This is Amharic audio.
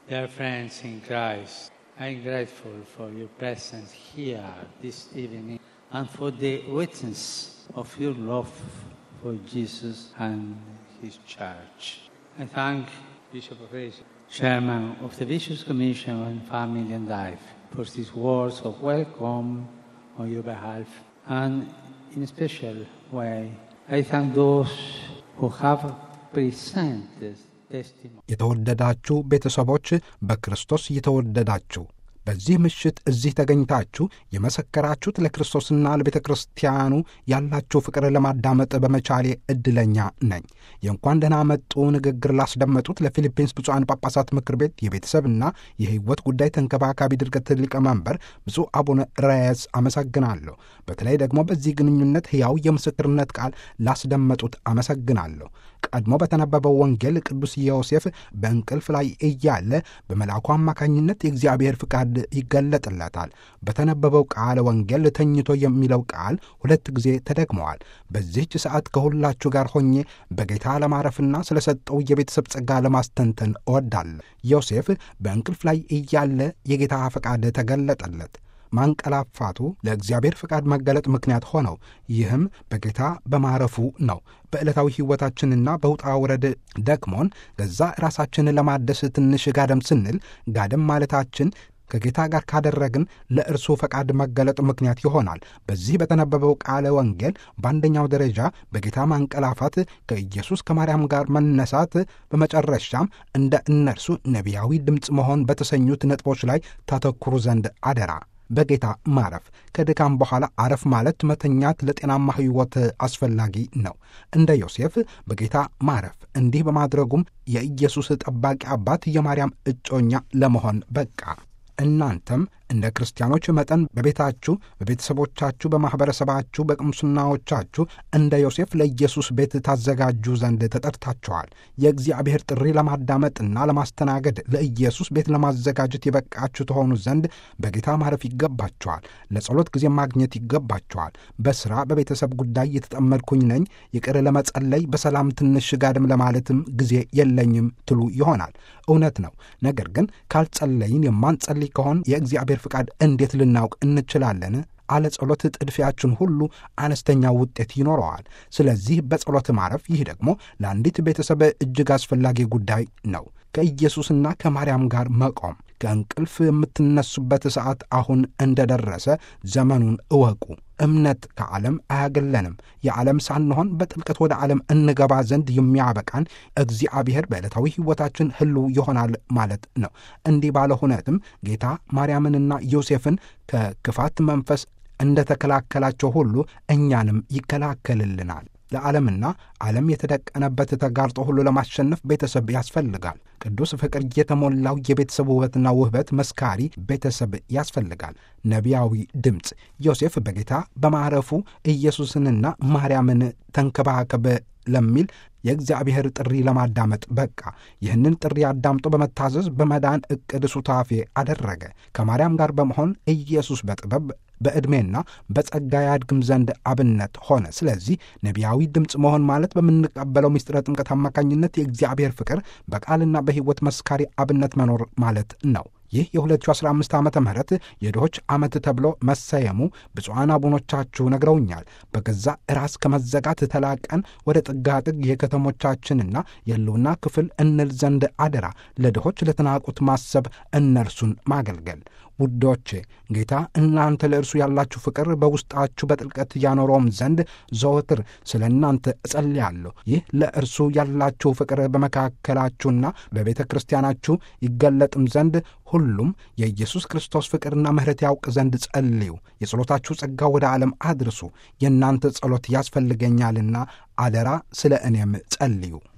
Dear friends in Christ, I'm grateful for your presence here this evening and for the witness of your love for Jesus and His Church. I thank Bishop of Asia, Chairman of the Bishops' Commission on Family and Life, for these words of welcome on your behalf. And in a special way, I thank those who have presented testimony. የተወደዳችሁ ቤተሰቦች በክርስቶስ የተወደዳችሁ በዚህ ምሽት እዚህ ተገኝታችሁ የመሰከራችሁት ለክርስቶስና ለቤተ ክርስቲያኑ ያላችሁ ፍቅር ለማዳመጥ በመቻሌ ዕድለኛ ነኝ። የእንኳን ደህና መጡ ንግግር ላስደመጡት ለፊሊፒንስ ብፁዓን ጳጳሳት ምክር ቤት የቤተሰብና የሕይወት ጉዳይ ተንከባካቢ ድርገት ሊቀመንበር ብፁዕ አቡነ ራያስ አመሰግናለሁ። በተለይ ደግሞ በዚህ ግንኙነት ሕያው የምስክርነት ቃል ላስደመጡት አመሰግናለሁ። ቀድሞ በተነበበው ወንጌል ቅዱስ ዮሴፍ በእንቅልፍ ላይ እያለ በመልአኩ አማካኝነት የእግዚአብሔር ፍቃድ ይገለጥለታል። በተነበበው ቃለ ወንጌል ተኝቶ የሚለው ቃል ሁለት ጊዜ ተደግመዋል። በዚህች ሰዓት ከሁላችሁ ጋር ሆኜ በጌታ ለማረፍና ስለሰጠው የቤተሰብ ጸጋ ለማስተንተን እወዳለሁ። ዮሴፍ በእንቅልፍ ላይ እያለ የጌታ ፈቃድ ተገለጠለት። ማንቀላፋቱ ለእግዚአብሔር ፍቃድ መገለጥ ምክንያት ሆነው ይህም በጌታ በማረፉ ነው። በዕለታዊ ሕይወታችንና በውጣ ውረድ ደክሞን ገዛ ራሳችንን ለማደስ ትንሽ ጋደም ስንል ጋደም ማለታችን ከጌታ ጋር ካደረግን ለእርሱ ፈቃድ መገለጥ ምክንያት ይሆናል። በዚህ በተነበበው ቃለ ወንጌል በአንደኛው ደረጃ በጌታ ማንቀላፋት፣ ከኢየሱስ ከማርያም ጋር መነሳት፣ በመጨረሻም እንደ እነርሱ ነቢያዊ ድምፅ መሆን በተሰኙት ነጥቦች ላይ ታተኩሩ ዘንድ አደራ። በጌታ ማረፍ ከድካም በኋላ አረፍ ማለት መተኛት ለጤናማ ሕይወት አስፈላጊ ነው። እንደ ዮሴፍ በጌታ ማረፍ እንዲህ በማድረጉም የኢየሱስ ጠባቂ አባት የማርያም እጮኛ ለመሆን በቃ። እናንተም እንደ ክርስቲያኖች መጠን በቤታችሁ፣ በቤተሰቦቻችሁ፣ በማኅበረሰባችሁ፣ በቅምስናዎቻችሁ እንደ ዮሴፍ ለኢየሱስ ቤት ታዘጋጁ ዘንድ ተጠርታችኋል። የእግዚአብሔር ጥሪ ለማዳመጥና ለማስተናገድ ለኢየሱስ ቤት ለማዘጋጀት የበቃችሁ ተሆኑ ዘንድ በጌታ ማረፍ ይገባችኋል። ለጸሎት ጊዜ ማግኘት ይገባችኋል። በሥራ በቤተሰብ ጉዳይ የተጠመድኩኝ ነኝ፣ ይቅር ለመጸለይ በሰላም ትንሽ ጋድም ለማለትም ጊዜ የለኝም ትሉ ይሆናል። እውነት ነው። ነገር ግን ካልጸለይን የማንጸልይ ከሆን የእግዚአብሔር ፍቃድ እንዴት ልናውቅ እንችላለን? አለ ጸሎት ጥድፊያችን ሁሉ አነስተኛ ውጤት ይኖረዋል። ስለዚህ በጸሎት ማረፍ፣ ይህ ደግሞ ለአንዲት ቤተሰብ እጅግ አስፈላጊ ጉዳይ ነው። ከኢየሱስና ከማርያም ጋር መቆም። ከእንቅልፍ የምትነሱበት ሰዓት አሁን እንደደረሰ ዘመኑን እወቁ። እምነት ከዓለም አያገለንም። የዓለም ሳንሆን በጥልቀት ወደ ዓለም እንገባ ዘንድ የሚያበቃን እግዚአብሔር በዕለታዊ ሕይወታችን ሕልው ይሆናል ማለት ነው። እንዲህ ባለ ሁነትም ጌታ ማርያምንና ዮሴፍን ከክፋት መንፈስ እንደ ተከላከላቸው ሁሉ እኛንም ይከላከልልናል። ለዓለምና ዓለም የተደቀነበት ተጋርጦ ሁሉ ለማሸነፍ ቤተሰብ ያስፈልጋል። ቅዱስ ፍቅር የተሞላው የቤተሰብ ውበትና ውህበት መስካሪ ቤተሰብ ያስፈልጋል። ነቢያዊ ድምፅ ዮሴፍ በጌታ በማረፉ ኢየሱስንና ማርያምን ተንከባከበ ለሚል የእግዚአብሔር ጥሪ ለማዳመጥ በቃ። ይህንን ጥሪ አዳምጦ በመታዘዝ በመዳን ዕቅድ ሱታፌ አደረገ። ከማርያም ጋር በመሆን ኢየሱስ በጥበብ በዕድሜና በጸጋ ያድግም ዘንድ አብነት ሆነ። ስለዚህ ነቢያዊ ድምፅ መሆን ማለት በምንቀበለው ምስጢረ ጥምቀት አማካኝነት የእግዚአብሔር ፍቅር በቃልና በሕይወት መስካሪ አብነት መኖር ማለት ነው። ይህ የ2015 ዓ ም የድሆች ዓመት ተብሎ መሰየሙ ብፁዓን አቡኖቻችሁ ነግረውኛል። በገዛ ራስ ከመዘጋት ተላቀን ወደ ጥጋጥግ የከተሞቻችንና የሕልውና ክፍል እንል ዘንድ አደራ። ለድሆች ለተናቁት ማሰብ፣ እነርሱን ማገልገል። ውዶቼ ጌታ እናንተ ለእርሱ ያላችሁ ፍቅር በውስጣችሁ በጥልቀት ያኖረውም ዘንድ ዘወትር ስለ እናንተ እጸልያለሁ። ይህ ለእርሱ ያላችሁ ፍቅር በመካከላችሁና በቤተ ክርስቲያናችሁ ይገለጥም ዘንድ ሁሉም የኢየሱስ ክርስቶስ ፍቅርና ምሕረት ያውቅ ዘንድ ጸልዩ። የጸሎታችሁ ጸጋ ወደ ዓለም አድርሱ። የእናንተ ጸሎት ያስፈልገኛልና አደራ ስለ እኔም ጸልዩ።